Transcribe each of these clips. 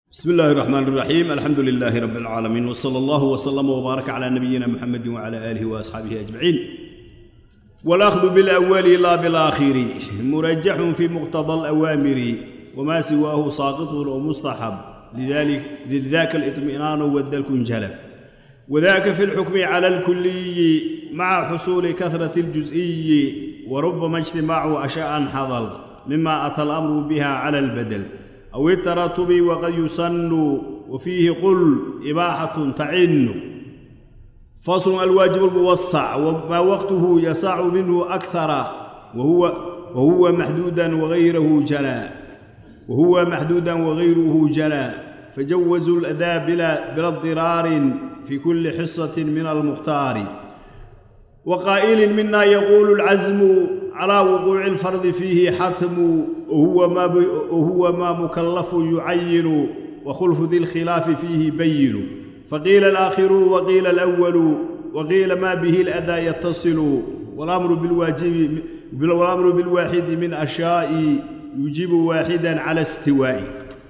بسم الله الرحمن الرحيم الحمد لله رب العالمين وصلى الله وسلم وبارك على نبينا محمد وعلى اله واصحابه اجمعين والاخذ بالاول لا بالاخر مرجح في مقتضى الاوامر وما سواه ساقط ومستحب لذلك لذاك الاطمئنان والدلك انجلب وذاك في الحكم على الكلي مع حصول كثرة الجزئي وربما اجتماع أشياء حضل مما أتى الأمر بها على البدل أو التراتب وقد يسن وفيه قل إباحة تعن فصل الواجب الموسع وما وقته يسع منه أكثر وهو وهو محدودا وغيره جلا وهو محدودا وغيره جلا فجوزوا الأداء بلا بلا اضطرار في كل حصة من المختار وقائل منا يقول العزم على وقوع الفرض فيه حتم وهو ما, وهو ما مكلف يعين وخلف ذي الخلاف فيه بين فقيل الآخر وقيل الأول وقيل ما به الأداء يتصل والأمر بالواجب والأمر بالواحد من أشياء يجيب واحدا على استواء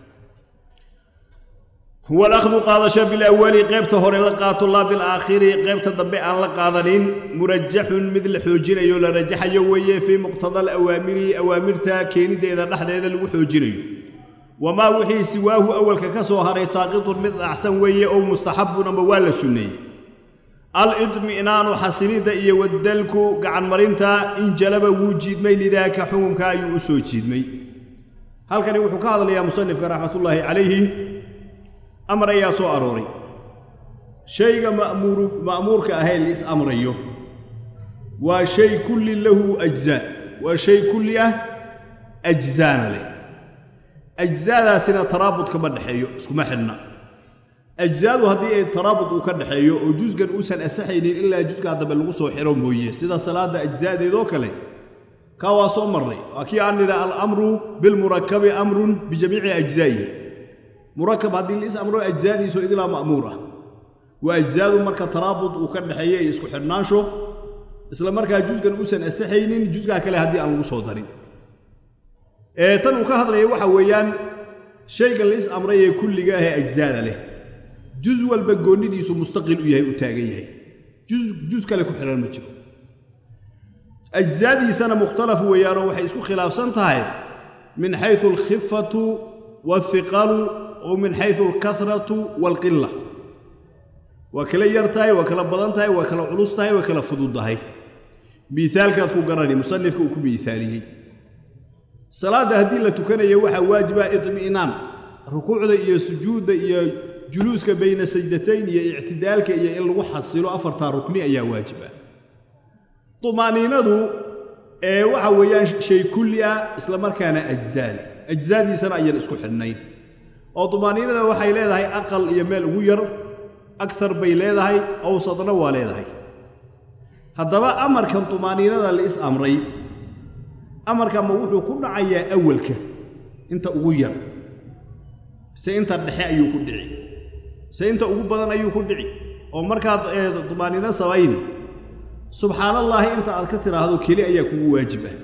هو الأخذ قادش بالأول قيبت هور لقات الله بالآخر قيبت ضبع الله قادنين مرجح مثل حوجين أيو لرجح يوي في مقتضى الأوامر أوامرتا كيني دي إذا نحن إذا لو حوجين وما وحي سواه أول ككسو هري ساقط مثل أحسن وي أو مستحب نموال سني الإطمئنان حسني دا إيا ودلكو قعن مرينتا إن جلب وجيد مي لذاك حوم كايو أسو جيد مي هل كان يوحو كهذا يا مصنف رحمة الله عليه amar ayaa soo arooray shayga ma'muuru ma'muurka ahayn liis amrayo waa shay kulli lahu ajzaa waa shay kulli ah ajzaana leh ajzaadaasina taraabud kama dhexeeyo iskuma xidhna ajzaadu haddii ay taraabud uu ka dhexeeyo oo jusgan uusan asaxaynin ilaa jusgaa dambe lagu soo xiro mooye sida salaadda ajzaadeedoo kale kaa waa soo marray waa kii aan nidha alamru bilmurakabi amrun bijamiici ajzaa'ihi murakab haddii liis amro ajzaadiisu idilaa ma'muur ah waa ajzaadu marka taraabud uu ka dhexeeyo iyo isku xidhnaansho isla markaa jusgan uusan asaxaynin jusgaa kale haddii aan lagu soo darin ee tan uu ka hadlaya waxa weeyaan shayga liis amray ee kulliga ah ee ajzaada leh jus walba goonnidiisu mustaqil u yahay u taagan yahay jus jus kale ku xidhan ma jiro ajzaadiisana mukhtalaf weeyaanoo waxay isku khilaafsan tahay min xaysu alkhifatu والثقل ومن حيث الكثرة والقلة وكلا يرتاي وكلا بدنتاي وكلا علوستاي وكلا فضودهاي مثال كاتكو قراني مصنف كو مثالي صلاة هدي لا تكنيا waxa waajiba idmiinaan rukuucda iyo sujuuda iyo juluuska bayna sajdatayn iyo i'tidaalka iyo in lagu xasilo afarta rukni ayaa waajiba tumaaniinadu ee waxa weeyaan shay kulli ah isla markaana ajzaali ajzaadiisana ayaan isku xidhnayn oo dumaaniinada waxay leedahay aqal iyo meel ugu yar akar bay leedahay awsadna waa leedahay haddaba amarkan dumaaniinada la is amray amarka ma wuxuu ku dhacayaa awalka inta ugu yar se inta dhexe ayuu ku dhici se inta ugu badan ayuu ku dhici oo markaad dumaaniino samayni subxaanallaahi inta aad ka tidhaahdo keli ayaa kugu waajib ah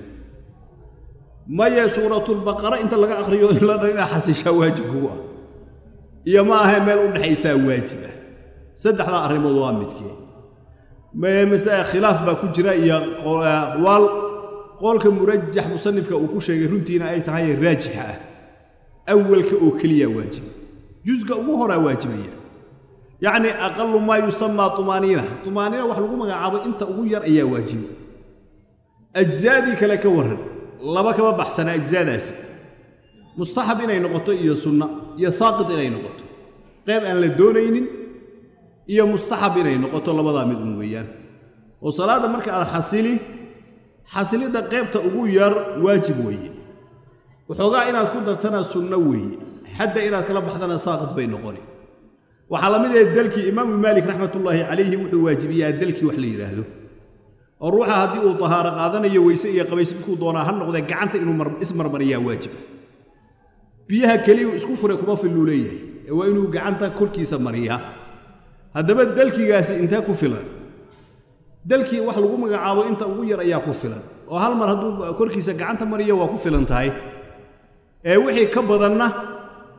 maya suuratulbaqara inta laga akhriyo in la dhan inaa xasishaa waajib kugu ah iyo ma ahe meel u dhexaysaa waajib ah saddexdaa arrimood waa midkee masale khilaaf baa ku jira iyo aqwaal qoolka murajax musanifka uu ku sheegay runtiina ay tahay raajixa ah awalka oo keliya waajiba jusga ugu horaa waajibaya yacni aqalu maa yusamaa tumaaniina tumaaniina wax lagu magacaabo inta ugu yar ayaa waajiba ajzaadii kale ka warran laba kama baxsana ajzaadaasi mustaxab inay noqoto iyo sunna iyo saaqit inay noqoto qayb aan la doonaynin iyo mustaxab inay noqoto labadaa mid un weeyaan oo salaadda marka aad xasili xasilidda qaybta ugu yar waajib weeye waxoogaa inaad ku dartana sunno weeye xadda inaad kala baxdana saaqit bay noqoni waxaa la mid ahe dalkii imaamu maalik raxmatullaahi calayhi wuxuu waajibiyaa dalkii wax la yidhaahdo oo ruuxa haddii uu tahaaro qaadanayo weyse iyo qabays midkuu doonaa ha noqdee gacanta inuu ismarmariyaa waajiba biyaha keliyu isku furay kuma filluu leeyahay ee waa inuu gacanta korkiisa mariyaa haddaba dalkigaasi intee ku filan dalkii wax lagu magacaabo inta ugu yar ayaa ku filan oo hal mar hadduu korkiisa gacanta mariyo waa ku filan tahay ee wixii ka badanna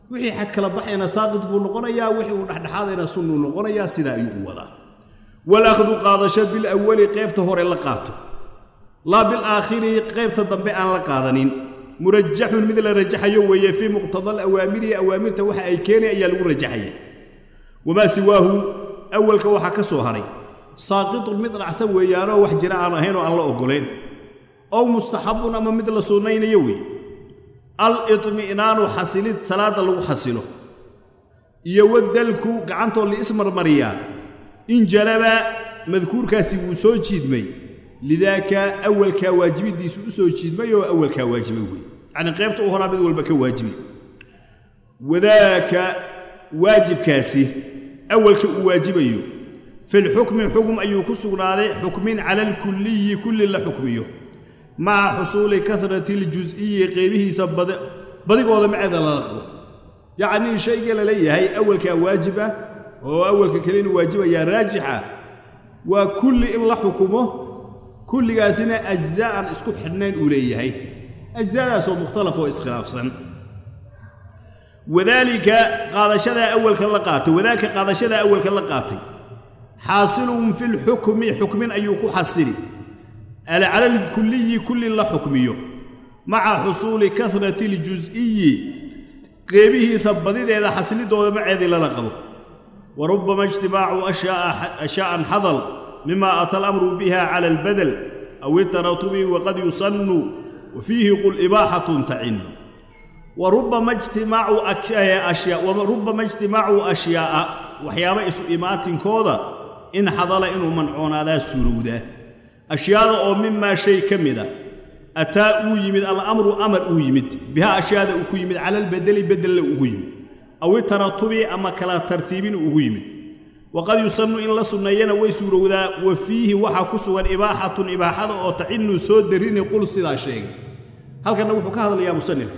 wixii xad kala baxayna saaqid buu noqonayaa wixii uu dhexdhexaadayna sunnuu noqonayaa sidaa ayuu u wadaa walakhdu qaadasho bilawali qaybta hore la qaato laa bilaakhiri qaybta dambe aan la qaadanin murajaxun mid la rajaxayo weeye fii muqtada alawaamiri awaamirta waxa ay keenay ayaa lagu rajaxaya wamaa siwaahu awalka waxaa ka soo haray saaqitun mid dhacsan weeyaanoo wax jira aan ahayn oo aan la oggolayn ow mustaxabun ama mid la sunnaynayo weeye al-idmi'naanu xasilid salaadda lagu xasilo iyo wadalku gacantoo liismarmariyaa in jalaba madkuurkaasi wuu soo jiidmay lidaaka awalkaa waajibiddiisu u soo jiidmay oo awalkaa waajibay weeye yacnii qaybta u horaa mid walba ka waajibay wadaaka waajibkaasi awalka uu waajibayo filxukmi xukm ayuu ku sugnaaday xukmin cala alkulliyi kulli la xukmiyo maca xusuuli karati اljus'iyi qeybihiisa badigooda maceeda lala qabo yacnii shayga la leeyahay awalkaa waajib ah oo awalka kale inuu waajibayaa raajixa waa kulli in la xukumo kulligaasina ajzaa aan isku xidhnayn uu leeyahay ajzaadaasoo mukhtalaf oo iskhilaafsan wadaalika qaadashadaa awalka la qaatay wadaaka qaadashadaa awalka la qaatay xaasilun fi lxukmi xukmin ayuu ku xasili cala alkuliyi kulli la xukmiyo maca xusuuli karati اljus'iyi qeybihiisa badideeda xasilidooda maceedii lala qabo wa rubbama ijtimaacu ashaa'an xadal mima ata alamru biha cala albadel aw itaratubi waqad yusannu wa fiihi qul ibaaxatun tacinu warubama ijtimaacu ashyaa'a waxyaaba isu imaatinkooda in xadala inuu mancoonaadaa suurowdaa ashyaada oo mimaa shay ka mida ataa uu yimid alamru amar uu yimid bihaa ashyaada uu ku yimid cala albedeli bedella ugu yimid aw itaratubi ama kala tartiibin ugu yimid waqad yusannu in la sunneeyana way suurowdaa wa fiihi waxaa ku sugan ibaaxatun ibaaxada oo tacinu soo darini qul sidaa sheegay halkanna wuxuu ka hadlayaa musanifka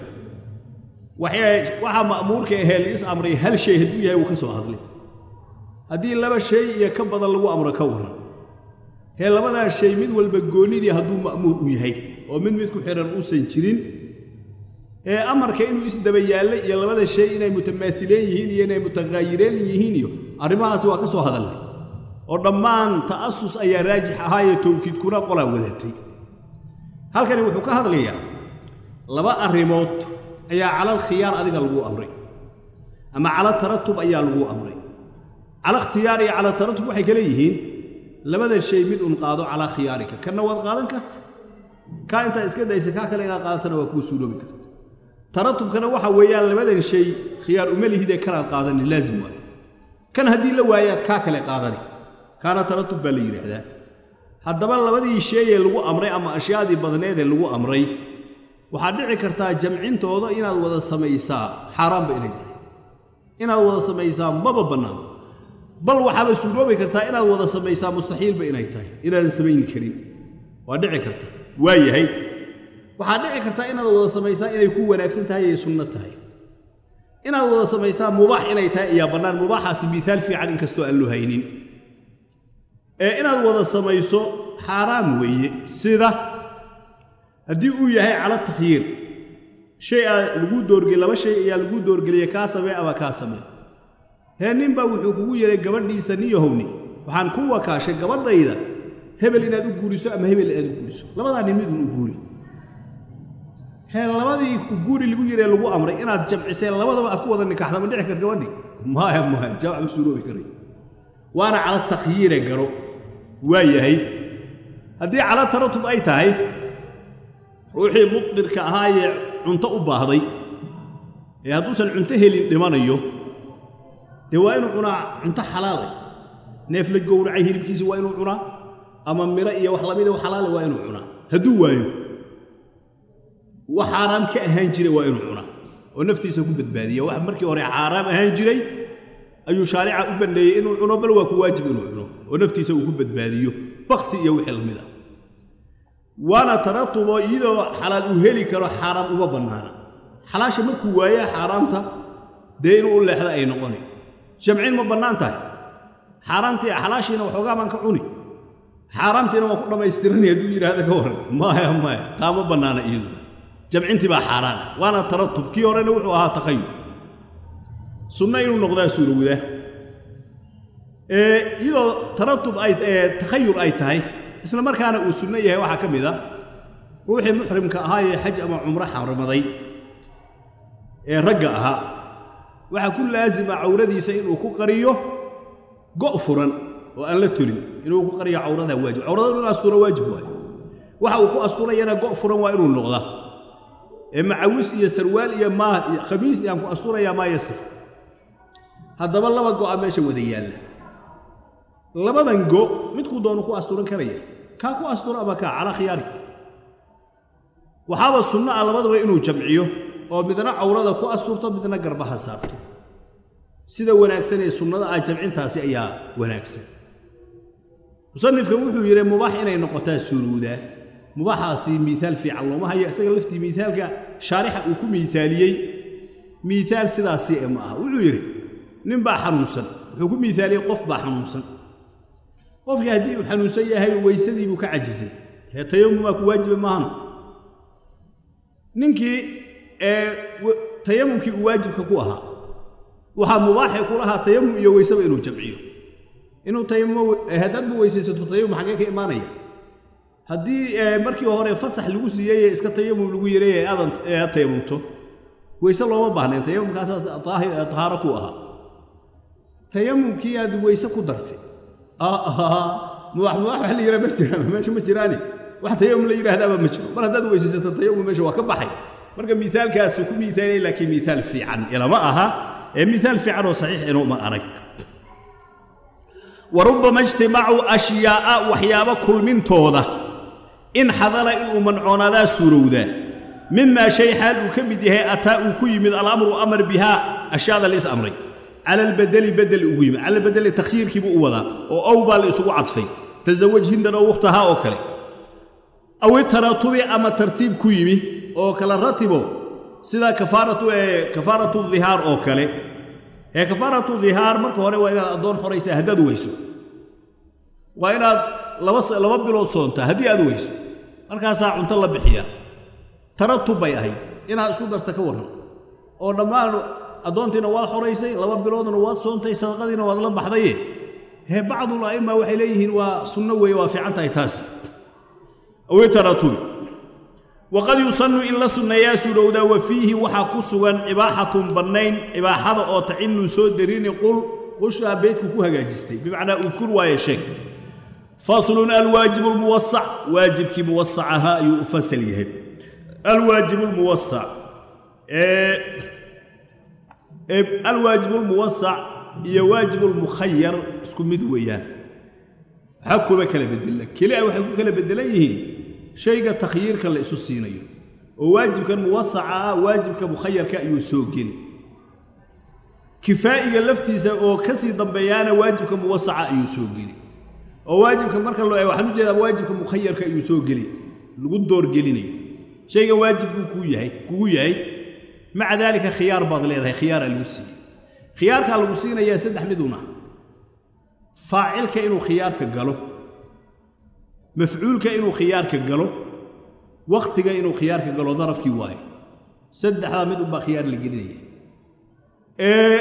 waxaa ma'muurka ahee liis amray hal shay hadduu yahay wuu ka soo hadlay haddii laba shay iyo ka badan lagu amro ka waran hee labadaa shay mid walba goonnidii hadduu ma'muur u yahay oo mid mid ku xidhan uusan jirin ee amarka inuu isdaba yaallay iyo labada shay inay mutamaahileen yihiin iyo inay mutaqaayireen yihiin iyo arrimahaasi waa ka soo hadallay oo dhammaan ta'asus ayaa raajix ahaayee towkiidkuna qolaa wadatay halkani wuxuu ka hadlayaa laba arrimood ayaa cala alkhiyaar adiga lagu amray ama cala taratub ayaa lagu amray cala ikhtiyaar iyo cala taratub waxay kale yihiin labada shay mid un qaado calaa khiyaarika kanna waad qaadan karta kaa intaa iska daysa kaa kale inaad qaadatana waa kuu suuroobi karta taratubkana waxa weeyaan labadan shay khiyaar uma lihidee kanaad qaadani laazim waayo kan haddii la waayaad kaa kale qaadani kaana taratub baa la yidhaahdaa haddaba labadii sheeyee lagu amray ama ashyaadii badneedee lagu amray waxaad dhici kartaa jamcintooda inaad wada samaysaa xaaraanba inay tahay inaad wada samaysaa maba bannaan bal waxaaba suuroobi kartaa inaad wada samaysaa mustaxiilba inay tahay inaadan samayni karin waa dhici karta waa yahay waxaad dhici kartaa inaad wada samaysaa inay ku wanaagsan tahay ay sunno tahay inaad wada samaysaa mubaax inay tahay ayaa bannaan mubaaxaasi miihaal fiican inkastoo aan loo haynin ee inaad wada samayso xaaraam weeye sida haddii uu yahay cala takhyiir shay aa lagu doorgel laba shay ayaa lagu doorgeliyey kaa samee ama kaa samee hee ninbaa wuxuu kugu yehay gabadhiisa niyahowni waxaan ku wakaashay gabadhayda hebel inaad u guuriso ama hebel inaad u guuriso labadaa nin midun u guuri hee labadii guuri lagu yidhee lagu amray inaad jamcisee labadaba aad ku wada nikaxda ma dhici kar gabadhii maya maya jamc ma suuroobi karay waana cala takhyiire garo waa yahay haddii cala taratub ay tahay ruuxii muqdirka ahaayee cunto u baahday ee hadduusan cunto helin dhimanayo dee waa inuu cunaa cunto xalaale neef la gowracay hilibkiisa waa inuu cunaa ama miro iyo wax lamida xalaale waa inuu cunaa hadduu waayo wax xaaraam ka ahaan jiray waa inuu cunaa oo naftiisa ku badbaadiya wax markii hore xaaraam ahaan jiray ayuu shaarica u banneeyey inuu cuno bal waa ku waajib inuu cuno oo naftiisa uu ku badbaadiyo bakti iyo wixii lamid ah waana taratubo iyadoo xalaal uu heli karo xaaraam uma bannaana xalaasha markuu waayaa xaaraamta dee inuu u leexda ay noqoni jamcin ma bannaan tahay xaaraamtii xalaashiina waxoogaa baan ka cuni xaaraamtiina waa ku dhammaystirani hadduu yidhaahda ka waran maya maya taa ma bannaana iyaduna jamcintii baa xaaraana waana taratub kii horena wuxuu ahaa takhayur sunno inuu noqdaa suurowda iyadoo taratub ay takhayur ay tahay isla markaana uu sunno yahay waxaa ka mid a ruuxii muxrimka ahaa ee xaj ama cumro xarmaday ee ragga ahaa waxaa ku laasima cawradiisa inuu ku qariyo go' furan oo aan la tolin inuu ku qariyo cawradaa waajib cawrada inuu asturo waajib waayo waxa uu ku asturayana go' furan waa inuu noqdaa ee macawis iyo sarwaal iyo maa khamiis iyaan ku asturayaa maa yasir haddaba laba go'a meesha wada yaalla labadan go midkuu doonu ku asturan karaya kaa ku asturo ama kaa calaa khiyaari waxaaba sunno ah labadaba inuu jamciyo oo midna cawrada ku asturto midna garbaha saarto sida wanaagsan ee sunnada ah jamcintaasi ayaa wanaagsan musanifka wuxuu yidhi mubaax inay noqotaa suurowdaa mubaaxaasi miiaal fiican looma hayo isaga laftii miaalka shaarixa uu ku miaaliyey miiaal sidaasi ee ma aha wuxuu yidhi nin baa xanuunsan wuxuu ku miaaliyey qof baa xanuunsan qofkii haddii uu xanuunsan yahay weysadii buu ka cajisay hee tayamumaa ku waajiba maahana ninkii tayamumkii uu waajibka ku ahaa waxaa mubaaxee ku lahaa tayamum iyo weyseba inuu jamciyo inuu tayamum haddaadba weysaysato tayamum xaggee ka imaanaya haddii markii hore fasax lagu siiyey iska tayamum lagu yiray ee aadan aad tayamumto weyse looma baahnayn tayamumkaasa tahaaro ku ahaa tayamumkii aad weyse ku dartay mubaax mubaax wax la yidhaha ma jiraan meesha ma jiraani wax tayamum la yidhaahdaaba ma jiro mar haddaad weysaysato tayamum meesha waa ka baxay marka miaalkaasu ku miaaliyey laakiin miaal fiican ilama aha ee miaal fiican oo saxiix inuuma arag wa rubbama ijtimacuu ashyaa'a waxyaabo kulmintooda in xadala inuu mancoonadaa suurowdaa mimaa shay xaal uu ka mid yahay ataa uu ku yimid alamru amar bihaa ashyaada la is amray cala albedeli bedel ugu yimid cala albedeli takhyiirkiibuu u wadaa oo ow baa la isugu cadfay tasawaj hindan oo wakhtahaa oo kale aw itaratubi ama tartiib ku yimi oo kala ratibo sida kafaaratu ee kafaaratu dhihaar oo kale ee kafaaratu dhihaar marka hore waa inaad addoon xoraysaa haddaad weyso waa inaad laba laba bilood soontaa haddii aad weyso markaasaa cunto la bixiyaa taratub bay ahayd inaad isku darta ka warran oo dhammaan addoontiina waad xoraysay laba biloodna waad soontay sadaqadiina waad la baxdaye hee bacdul a'imma waxay leeyihiin waa sunno weeye waa fiican tahay taasi awi taratubi waqad yusannu in la sunneeyaa suurowdaa wa fiihi waxaa ku sugan ibaaxatun bannayn ibaaxada oo tacinu soo darini qul qushaa beydku ku hagaajistay bimacnaa udkur waaye sheeg faslun alwaajibu lmuwasac waajibkii muwasac ahaa ayuu u fasal yahay alwaajibu lmuwasac alwaajibu lmuwasac iyo waajibu lmukhayar isku mid weeyaan waxaa kuba kala bedela kelia waxay ku kala bedelan yihiin shayga takhyiirka la isu siinayo oo waajibkan muwasaca ah waajibka mukhayarka ayuu soo geli kifaa'iga laftiisa oo ka sii dambeeyaana waajibka muwasaca ayuu soo geli oo waajibka marka loo waxaan u jeedaa waajibka mukhayarka ayuu soo geli lagu doorgelinayo shaygan waajib buu kuu yahay kugu yahay maca daalika khiyaar baad leedahay khiyaaraa lagu siiyey khiyaarkaa lagu siinayaa saddex miduna faacilka inuu khiyaarka galo mafcuulka inuu khiyaarka galo wakhtiga inuu khiyaarka galo darafkii waaye saddexdaa mid unbaa khiyaar la gelinaya ee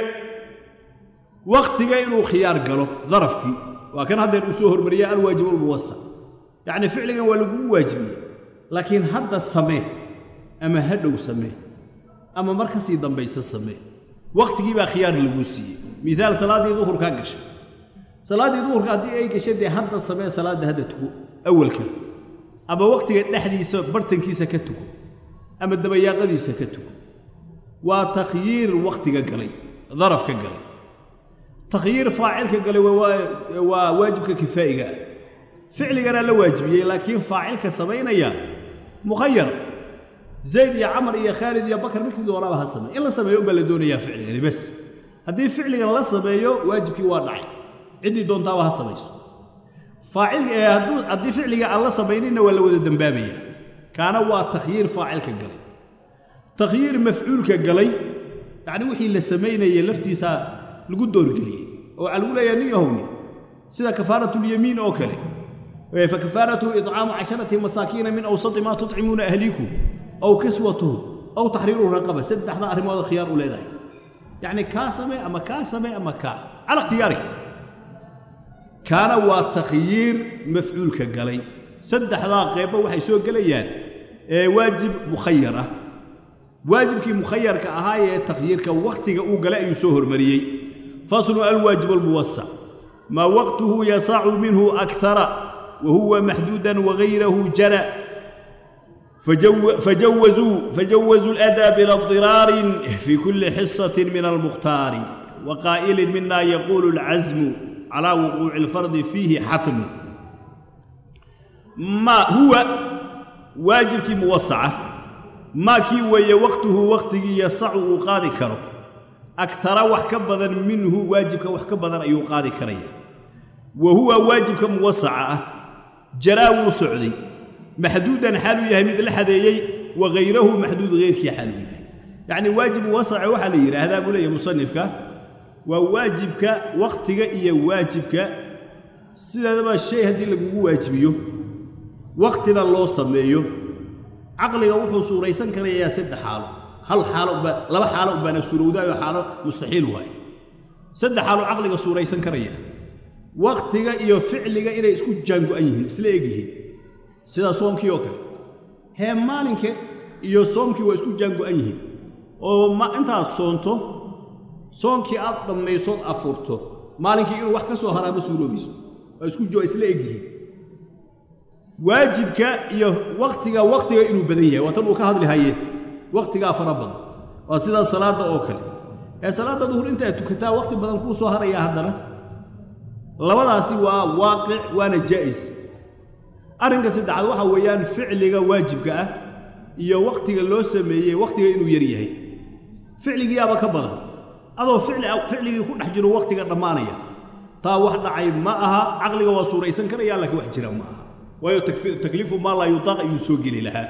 wakhtiga inuu khiyaar galo darafkii waa kan haddeer uu soo hormariyay alwaajib almuwasac yacni ficligan waa lagugu waajibiyey laakiin hadda samee ama hadhow samee ama mar ka sii dambaysa samee wakhtigii baa khiyaar laguu siiyey miaal salaaddii duhurkaa gashay salaaddii duhurka haddii ay gashay dee hadda samee salaadda hadda tugo awalka ama wakhtiga dhexdiisa bartankiisa ka tugo ama dabayaaqadiisa ka tugo waa takhyiir wakhtiga galay darafka galay takhyiir faacilka galay waa waajibka kifaa'iga ah ficliganaa la waajibiyey laakiin faacilka samaynaya mukhayar zayd iyo camar iyo khaalid iyo bakar midkii doonaaba ha sameey in la sameeyo unbaa la doonayaa ficligani bas haddii ficligan la sameeyo waajibkii waa dhacay ciddii doontaaba ha samayso faacil hadduu haddii ficliga aan la samayninna waa la wada dembaabaya kaana waa takhyiir faacilka galay takhyiir mafcuulka galay yacni wixii la samaynayay laftiisaa lagu doorgeliyey oo waxaa lagu leeyahay nin yahowni sida kafaaratulyamiin oo kale فكفارته إطعام عشرة مساكين من أوسط ما تطعمون أهليكم أو كسوتهم أو تحرير رقبة سد حضا أرماد خيار أولئك yacni kaa samee ama kaa samee ama kaa cala ikhtiyaarik kaana waa takhyiir mafcuulka galay saddexdaa qeybba waxay soo gelayaan ee waajib mukhayar ah waajibkii mukhayarka ahaa ee takhyiirka wakhtiga uu galay ayuu soo hormariyey faslu alwaajib almuwasac maa waqtuhu yasacu minhu akara wa huwa maxduudan wagayrahu jara فجوزوا فجوزوا الأداء بلا اضطرار في كل حصة من المختار وقائل منا يقول العزم على وقوع الفرض فيه حتم ما هو واجبك موسعة ما كي وي وقته وقته يسع قاضي كره أكثر وحكبذا منه واجبك وحكبذا أي قاضي كريه وهو واجبك موسعة جراو سعدي محدودا حاله يهي مثل حديي وغيره محدود غير كي حاله يهي يعني واجب وسع وحالي هذا أقول يا مصنفك وواجبك وقتك إيا واجبك سيدا ما الشيء هدي اللي واجبيه وقتنا الله سميه عقلك وحو سوريسان كان يا سد حاله هل حاله با لبا حاله بان سورودا حاله مستحيل واي سد حاله عقلك سوريسان كان وقتك إيا فعلك إلى اسكو جانغو أيهن إسلاقيه sida soomkii oo kale hee maalinka iyo soomkii waa isku jaango-an yihiin oo ma intaad soonto soonkii aad dhammaysood afurto maalinkii inuu wax ka soo haraa ma suuroobayso waa isku jo isla eg yihiin waajibka iyo waktiga waktiga inuu badan yahay waa tan uu ka hadli haye waktigaa fara badan waa sida salaadda oo kale ee salaadda duhur intaad tukataa wakti badan kuu soo harayaa haddana labadaasi waa waaqic waana jaa'is arrinka saddexaad waxa weeyaan ficliga waajibka ah iyo wakhtiga loo sameeyey wakhtiga inuu yar yahay ficligiiyaaba ka badan adoo ficli ficligii ku dhex jiro wakhtiga dhammaanaya taa wax dhacay ma aha caqliga waa suuraysan karaya laakiin wax jira ma aha waayo takliifu maa laa yutaaq ayuu soo geli lahaa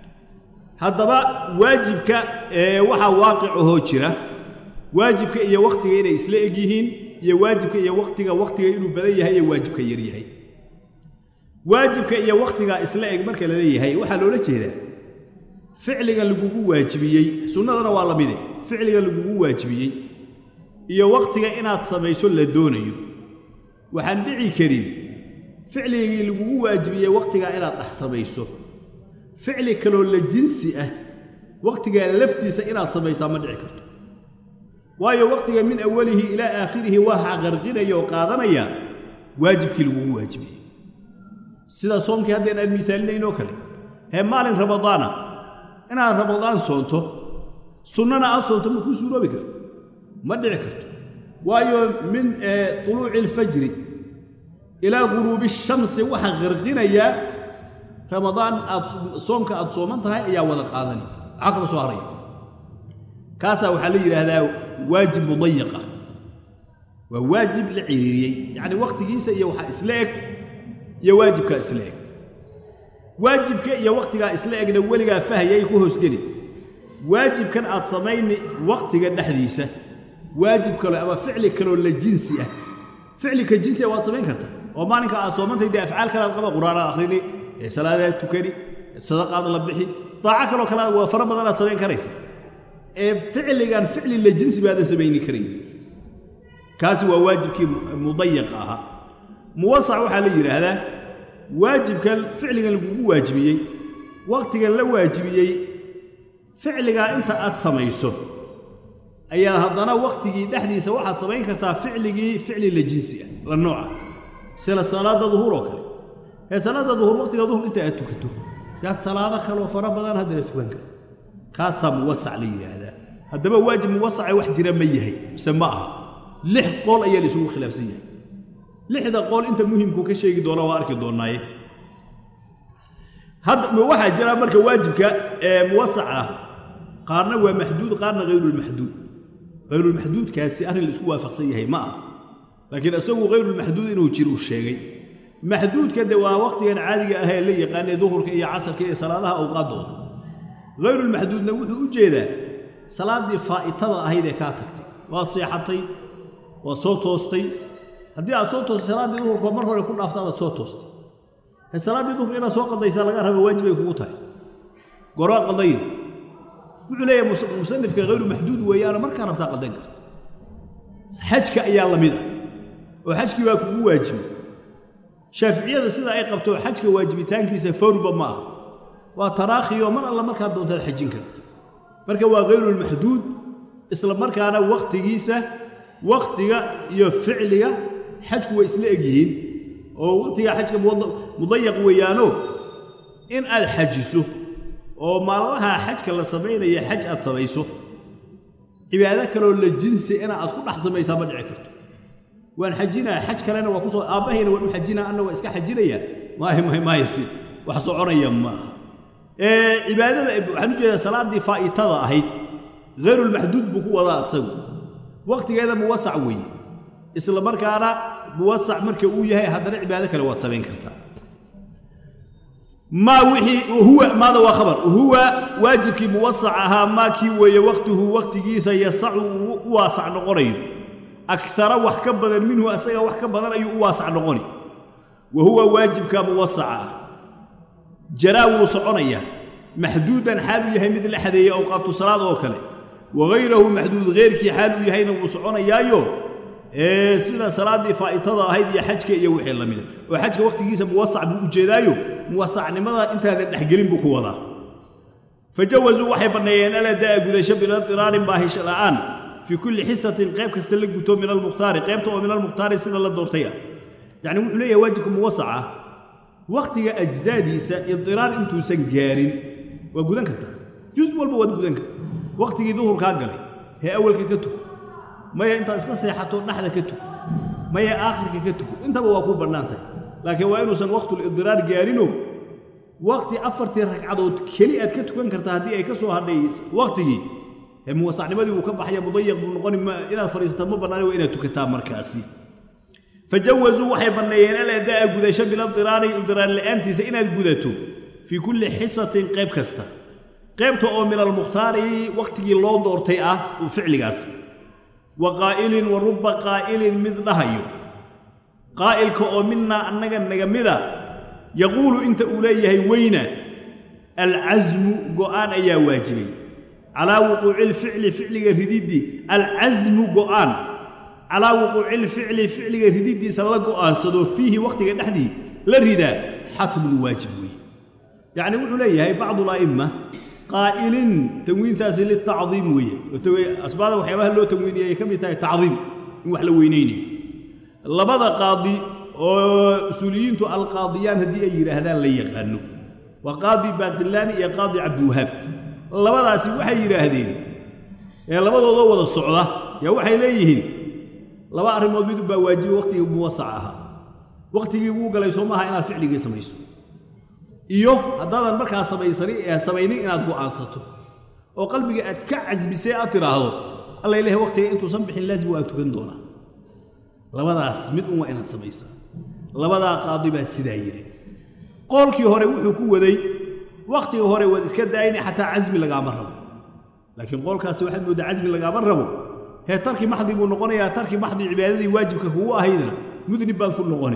haddaba waajibka ee waxaa waaqic ahoo jira waajibka iyo wakhtiga inay isla eg yihiin iyo waajibka iyo wakhtiga wakhtiga inuu badan yahay iyo waajibka yar yahay waajibka iyo wakhtigaa isla eg marka la leeyahay waxaa loola jeedaa ficliga lagugu waajibiyey sunnadana waa la mide ficliga lagugu waajibiyey iyo wakhtiga inaad samayso la doonayo waxaan dhici karin ficligii lagugu waajibiyey wakhtigaa inaad dhex samayso ficli kaloo la jinsi ah wakhtigaa laftiisa inaad samaysaa ma dhici karto waayo wakhtiga min awalihi ilaa aakhirihi waa qarqinaya oo qaadanaya waajibkii lagugu waajibiyey sida soomkii haddeen aan miaalinayn oo kale hee maalin ramadaana inaad ramadaan soonto sunnana aad soonto ma kuu suuroobi karto ma dhici karto waayo min tuluuci alfajri ilaa guruubi shamsi waxaa qarqinayaa ramadaan aad soomka aad sooman tahay ayaa wada qaadani maxaa kama soo haraya kaasaa waxaa la yidhaahdaa waajib mudayaqa waa waajib la ciriiriyey yacni wakhtigiisa iyo waxaa isla eg iyo waajibkaa isla eg waajibka iyo wakhtigaa isla egna weligaa fahayay ku hoosgeli waajibkan aad samayni wakhtiga dhexdiisa waajib kale ama ficli kaloo la jinsi ah ficlika jinsi ah waad samayn kartaa oo maalinka aad soomantay dee afcaal kalaad qaba qur-aanaad akhrini ee salaadaad tukani sadaqaad la bixi daaco kaloo kale waa fara badan aad samayn karaysa ee ficligan ficli la jinsi baadan samayni karayn kaasi waa waajibkii mudayaqa ahaa muwasac waxaa la yidhaahdaa waajibkan ficligan lagugu waajibiyey wakhtigan la waajibiyey ficligaa inta aad samayso ayaa haddana wakhtigii dhexdiisa waxaad samayn kartaa ficligii ficli la jinsi ah la nooca sida salaadda duhur oo kale ee salaadda duhur wakhtiga duhur inta aad tukato yaad salaado kaloo fara badan haddana tukan karta kaasaa muwasac la yidhaahdaa haddaba waajib muwasace wax jira ma yahay mise ma aha lix qool ayaa la isugu khilaafsan yahay lixda qool inta muhimku ka sheegi doona waa arki doonaaye hadda waxaa jira marka waajibka ee muwasac ah qaarna waa maxduud qaarna hayrulmaxduud hayrulmaxduudkaasi arrin la isku waafaqsan yahay ma aha laakiin isagu hayrulmaxduud inuu jiro uu sheegay maxduudka de waa wakhtigan caadiga ah ee la yaqaanay duhurka iyo casarka iyo salaadaha awqaaddooda hayrulmaxduudna wuxuu u jeedaa salaaddii faa'itada ahayd ee kaa tagtay waad seexatay waad soo toostay haddii aad soo toostay salaaddii duhurka mar hore ku dhaafta baad soo toostay salaaddii duhurka inaad soo qadaysaa laga raba waajib ay kugu tahay goraa qadayn wuxuu leeyahay musanifka hayru maxduud weeyaana markaa rabtaa qadan karta xajka ayaa la mid ah oo xajkii baa kugu waajibay shaaficiyada sida ay qabto xajka waajibitaankiisa fawrba ma ah waa taraakhiyo mar alla markaad doontaad xajin karta marka waa hayrulmaxduud isla markaana wakhtigiisa wakhtiga iyo ficliga xajku way isla egyihiin oo wakhtiga xajka mudayaq weeyaano in aad xajiso oo maalmaha xajka la samaynaya xaj aad samayso cibaado kaloo la jinsi ina aad ku dhex samaysaa ma dhici karto waan xajinaa xaj kalena waa kusoo aabbahayna waan u xajinaa anna waa iska xajinayaa maayo maayo maayasi wax soconaya maaha cibaadada waxaan u jeedaa salaaddii faa'itada ahayd hayrulmaxduud buu ku wadaa isagu wakhtigeeda muwasac weeye isla markaana muwasac marka uu yahay haddana cibaado kale waad samayn kartaa maa wixii huwa maada waa khabar huwa waajibkii muwasac ahaa maa kii weeye wakhtuhu wakhtigiisa yasacu uu u waasac noqonayo akara wax ka badan minhu asaga wax ka badan ayuu u waasac noqoni wa huwa waajibka muwasaca ah jaraa wuu soconayaa maxduudan xaal uu yahay mid la xadeeyey awqaatu salaad oo kale wagayrahu maxduud heyrkii xaal uu yahayna wuu soconayaayo ee sida salaaddii faa'itada ahayd iyo xajka iyo wixii la mida oo xajka wakhtigiisa muwasac buu ujeedaayo muwasacnimada intaadan dhexgelin buu ku wadaa fajawasuu waxay banneeyeen aladaa gudasho biladiraarin baahisho la'aan fii kulli xisatin qayb kasta la guto min almukhtaari qaybta oo min almukhtaari sida la doortay ah yacni wuxuu leeyahay waajibka muwasaca wakhtiga ajzaadiisa idiraar intuusan gaarin waa gudan kartaa jus walba waad gudan kartaa wakhtigii duhurkaa galay hee awalka ka tuko maya intaad iska seexato dhexda ka tuko maya aakhirka ka tuko intaba waa kuu bannaan tahay laakiin waa inuusan waqtulidiraar gaarinoo waqti afartii ragcadood keli aad ka tukan kartaa haddii ay ka soo hadhay waqtigii ee muwasacnimadii uu ka baxaya mudayaq buu noqoni inaad fadhiisata ma bannaani waa inaad tukataa markaasi fajawasuu waxay banneeyeen aladaa gudasho biladiraari idiraar la'aantiisa inaad gudato fii kulli xisatin qayb kasta qaybta oo min almukhtaari wakhtigii loo doortay ah ficligaas wa qaa'ilin wa rubba qaa'ilin mid dhahayo qaa'ilka oo minnaa annaga naga mida yaquulu inta uu leeyahay weyna alcasmu go'aan ayaa waajibay calaa wuquuci lficli ficliga rididdii alcasmu go'aan calaa wuquuci lficli ficliga rididdiisa la go'aansado fiihi wakhtiga dhexdii la ridaa xatmun waajib weeye yacni wuxuu leeyahay bacdu la'imma qaa'ilin tanwiintaasi litacdiim weeye asbaada waxyaabaha loo tanwiiniyay ay ka mid tahay tacdiim in wax la weynaynayo labada qaadi oo usuuliyiintu alqaadiyaan haddii ay yidhaahdaan la yaqaano waa qaadi baaqilaani iyo qaadi cabdiwahaab labadaasi waxay yidhaahdeen ee labadoodoo wada socda yaa waxay leeyihiin laba arrimood mid baa waajiba wakhtigii muwasac ahaa wakhtigii wuu galay soo maaha inaad ficligii samayso iyo haddaadan markaa samaysani ee samaynin inaad go'aansato oo qalbiga aad ka casbisay aad tidhaahdo alla ilahay wakhtiga intuusan bixin laazim waan tukan doonaa labadaas mid un waa inaad samaysaa labadaa qaadi baa sidaa yidhi qoolkii hore wuxuu ku waday wakhtiga hore waad iska daayni xataa casmi lagaama rabo laakiin qoolkaasi waxaad mooddaa casmi lagaama rabo hee tarki maxdi buu noqonayaa tarki maxdi cibaadadii waajibka kugu ahaydna mudnib baad ku noqoni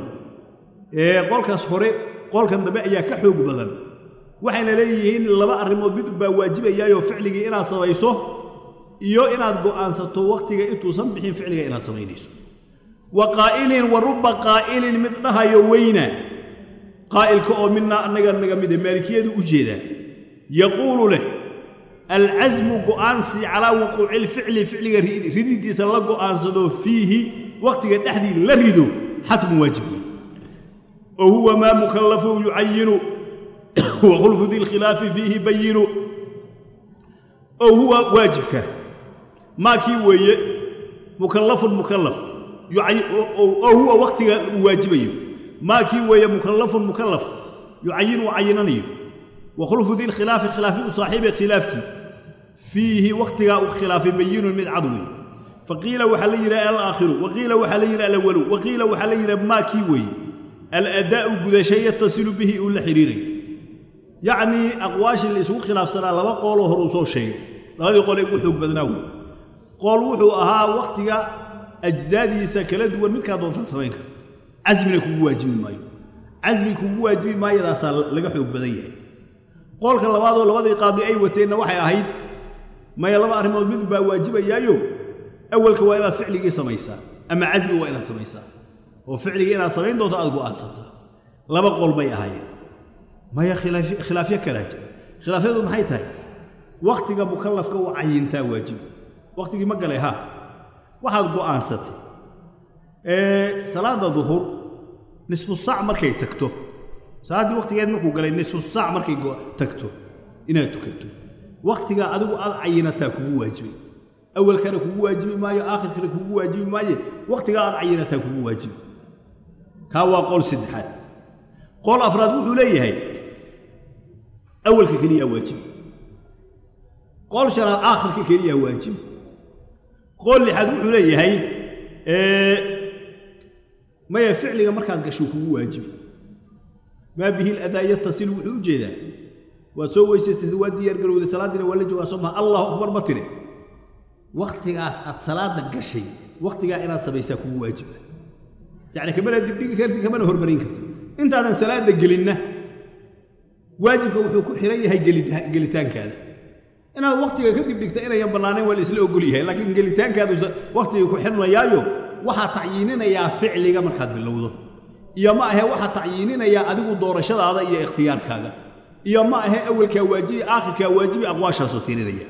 ee qoolkaas hore qoolkan dambe ayaa ka xoog badan waxayna leeyihiin laba arrimood mid baa waajibayaayoo ficligii inaad samayso iyo inaad go'aansato wakhtiga intuusan bixin ficliga inaad samaynayso wa qaa'ilin wa rubba qaa'ilin mid dhahayo weyna qaa'ilka oo midnaa annaga naga mida maalikiyadu u jeedaa yaquulu leh alcasmu go'aansi calaa wuquuci lficli ficliga rididdiisa la go'aansado fiihi wakhtiga dhexdii la rido xatmun waajib wey oo huwa maa mukallafu yucayinu wa khulfu di lkhilaafi fiihi bayinu oo huwa waajibka maa kii weeye mukallafun mukallaf oo huwa wakhtiga uu waajibayo maa kii weeye mukallafun mukallaf yucayinu cayinanayo wa khulfu di lkhilaafi khilaafi u saaxiibe khilaafkii fiihi wakhtigaa uu khilaafay bayinun mid cad weeye faqiila waxaa la yidhaha alaakhiru waqiila waxaa la yidhaha alawalu waqiila waxaa la yidhaha maa kii weeye aladaa'u gudasho yatasilu bihi uu la xidhiirayo yacnii aqwaashii la isugu khilaafsanaa laba qooloo hor uu soo sheegay labadii qole ugu xoog badnaa wey qool wuxuu ahaa wakhtiga ajzaadiisa kala duwan midkaa doontaa samayn karta casmina kugu waajibi maayo casmi kugu waajibi maayadaasaa laga xoog badan yahay qoolka labaadoo labadii qaadi ay wateenna waxay ahayd maya laba arrimood mid baa waajibayaayo awalka waa inaad ficligii samaysaa ama casmi waa inaad samaysaa oo ficligii inaad samayn doonto aad go'aansataa laba qol bay ahaayeen maya khilaaf- khilaafyo kalaa jira khilaafyadu maxay tahay wakhtiga mukallafka u cayintaa waajibi wakhtigii ma galay haa waxaad go'aansatay ee salaada duhur nisfu saac markay tagto salaaddii wakhtigeed markuu galay nisfu saac markay go- tagto inaad tukato wakhtigaa adigu aad cayinataa kugu waajibay awalkana kugu waajibi maayo aakhirkana kugu waajibi maaye wakhtigaa aad cayinataa kugu waajibi kaa waa qol saddexaad qol afraad wuxuu leeyahay awalka keliyaa waajibi qol shanaad aakhirka keliyaa waajibi qol lixaad wuxuu leeyahay ee, maya ficliga markaad gasho kugu waajibi maa bihi ladaa yatasil wuxuu u jeedaa waad soo weysaystay waa diyaar garowday salaaddiina waa la joogaa soo maha allahu akbar ma tire wakhtigaas aad salaada gashay wakhtigaa inaad samaysaa kugu waajiba yacni kamana dibdhigi karti kamana hormarin karti intaadan salaada gelinna waajibka wuxuu ku xiran yahay gelita- gelitaankaada inaad wakhtiga ka dibdhigta inayan bannaanayn waa la isla ogol yahay laakiin gelitaankaadu wakhtiga ku xirmayaayo waxaa tacyiininayaa ficliga markaad bilowdo iyo ma ahe waxaa tacyiininayaa adigu doorashadaada iyo ikhtiyaarkaaga iyo ma ahe awalkaa waajibi aakhirkaa waajibi aqwaashaasoo tirinaya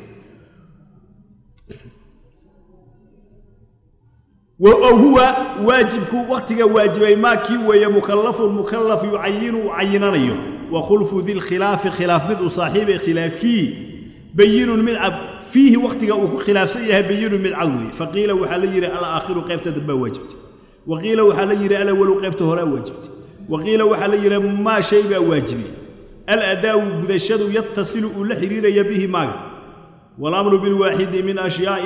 أو هو واجبك وقتك واجبي ما كي ويا مكلف مكلف يعين عينانيو وخلف ذي الخلاف خلاف مد صاحب خلاف كي بين من عب فيه وقتك أو خلاف سيها بين من عوي فقيل وحلير على آخر قيبت دبا واجبت وقيل وحلير على أول قيبت هراء واجبت وقيل وحلير ما شيء واجبي الأداء قدشد يتصل لحرير يبيه ماغا والأمر بالواحد من أشياء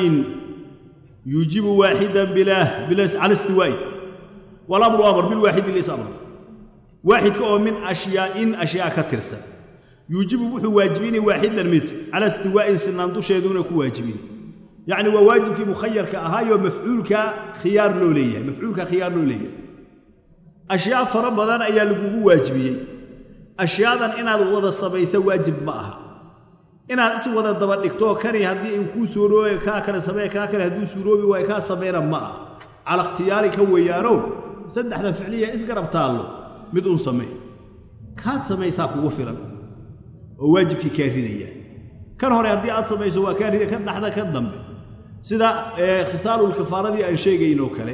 يجيب واحدا بلا بلا على استواء والامر امر بالواحد ليس امر واحد كو من اشياء اشياء كترسا يجيب وحو واجبين واحدا مثل على استواء سنان دوشيدون كو واجبين يعني وواجبك مخير كاهايو مفعولك خيار لوليه مفعولك خيار لوليه اشياء فربضان ايا لغو واجبيه اشياء ان هذا ودا سبيس واجب معها inaad is wada daba dhigto kani haddii uu kuu suuroobe kaa kale samee kaa kale hadduu suuroobi waayo kaa sameena ma ah cala ikhtiyaari ka weeyaano saddexda ficliya isgarab taallo mid uun samee kaad samaysaa kugu filan oo waajibkii kaa ridaya kan hore haddii aad samayso waa kaa rida kan dhaxda kan dambe sida khisaalulkafaaradii aan sheegaynoo kale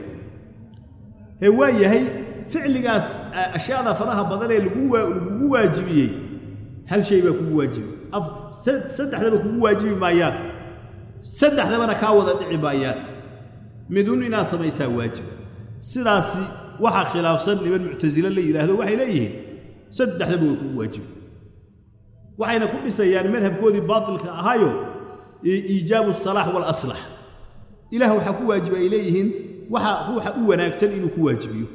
ee waa yahay ficligaas ashyaada faraha badan ee lagugu waajibiyey hal shay baa kugu waajibiyey saddexdaba kugu waajibi maayaan saddexdabana kaa wada dhici maayaan midun inaad samaysaa waajiba sidaasi waxaa khilaafsan niman muctasile la yidhaahdo waxay leeyihiin saddexdaba way kugu waajibi waxayna ku dhisayaan madhabkoodii baatilka ahaayo iijaabu asalaax waalaslax ilaah waxaa ku waajiba ay leeyihiin waxa ruuxa u wanaagsan inuu ku waajibiyo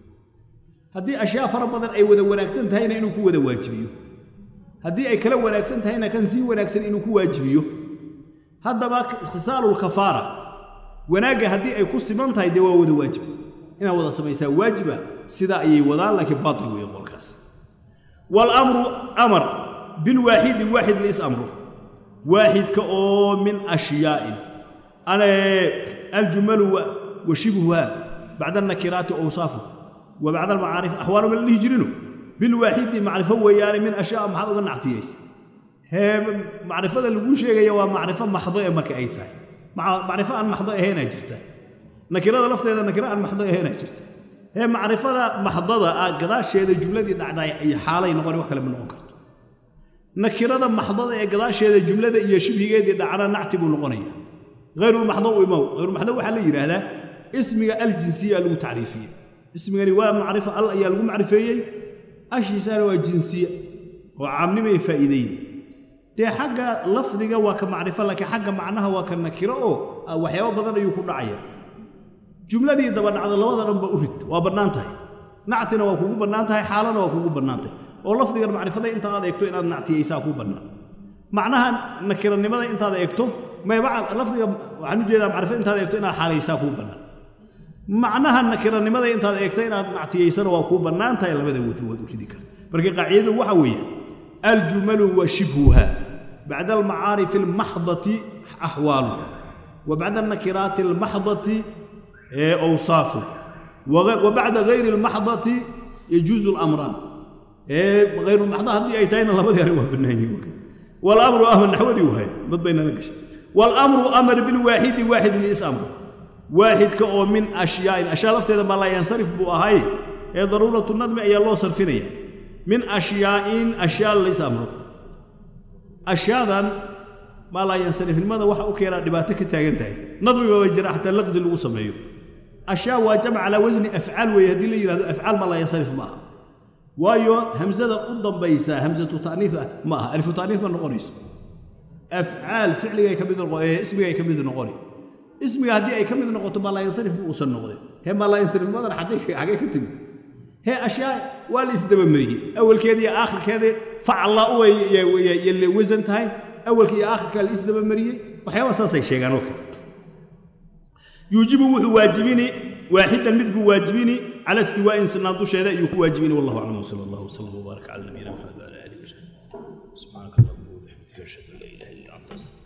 haddii ashyaa fara badan ay wada wanaagsan tahayna inuu ku wada waajibiyo haddii ay kala wanaagsan tahayna kan sii wanaagsan inuu ku waajibiyo haddaba khisaalulkafaara wanaagga haddii ay ku siman tahay dee waa wada waajib inaad wada samaysaa waajiba sidaa ayay wadaan laakiin baatil weeye qolkaas waalamru amar bilwaaxidi waaxid liis amru waaxidka oo min ashyaa'in ana aljumalu wa shibhuha bacda annakiraati awsaafu wa bacda almacaarif axwaalu ma la dhihi jirino بالواحد معرفة ويانا من أشياء محض ونعطيس هي معرفة اللي بقول شيء هي معرفة محضة ما كأيتها مع معرفة أن محضة هنا جرتها نكرة لفظ إذا نكرة أن محضة هنا جرتها هي معرفة محضة قضاء الشيء ذا الجملة دي نعدا أي حالة ينقل وكلا من أنكرت نكرة محضة قضاء الشيء ذا الجملة دي يشبه دي نعدا نعتب الغنية غير المحضة وإمو غير المحضة وحلا يرى هذا اسمها الجنسية له تعريفية اسمها رواية معرفة الله يا له معرفية ashiisaana waa jinsiya oo caamnimay faa'iideyn dee xagga lafdiga waa ka macrifo laakiin xagga macnaha waa ka nakiro oo waxyaabo badan ayuu ku dhacaya jumladii daba dhacdo labada dhanba u rid waa bannaan tahay nactina waa kugu bannaan tahay xaalana waa kugu bannaan tahay oo lafdigan macrifada inta aad eegto inaad nactiyaysaa kuu bannaan macnaha nakiranimada intaad eegto lafdiga waxaan ujeedaa macrifada intaad eegto inaad xaalaysaa kuu bannaan macnaha nakiranimada intaad eegta inaad nactiyaysana waa kuu bannaan tahay labada wejba waad u ridi karta marka qaacidadu waxa weeyaan aljumalu wa shibhuha bacda almacaarifi almaxdati axwaalu وبعد النكرات المحضة إيه، أوصاف وغ- وبعد غير المحضة يجوز الأمران إيه، غير المحضة هذه أيتين الله بدي أروح بالنهي والأمر أمر نحودي وهي بد بين نقش والأمر أمر بالواحد واحد اللي أمر واحد كأو من أشياء أشياء لفتها ما لا ينصرف بوهاي هي ضرورة النظم أي الله صرفينية من أشياء أشياء ليس أمره أشياء ما لا ينصرف لماذا وحا أكيرا دباتك تاغنتاي نظم بوجرا حتى اللغز اللي سمعيه أشياء واجمع على وزن أفعال ويهدي لي يراد أفعال ما لا ينصرف معها وايو همزة أضم بيسا همزة تانيث معها ألف تانيث من نقونيس أفعال فعلية كميد نقوني اسمي كميد نقوني اسمي هدي أي كميد نقطة ما لا ينصرف بوصل نقوني هي ما لا ينصرف ماذا حقيقة حقيقة تبي هي أشياء والإسدم مريه أول كذي آخر كذي فعل الله يلي وزن تاي أول كذي آخر كذي الإسدم مريه وحيوان ساسي شيء كانوا يوجب وحو واجبيني واحدا مد واجبيني على استواء سنادو شيء يكون واجبيني والله أعلم وصلى الله وسلم وبارك على نبينا محمد وعلى آله وصحبه سبحانك اللهم وبحمدك أشهد أن لا إله إلا أنت أستغفرك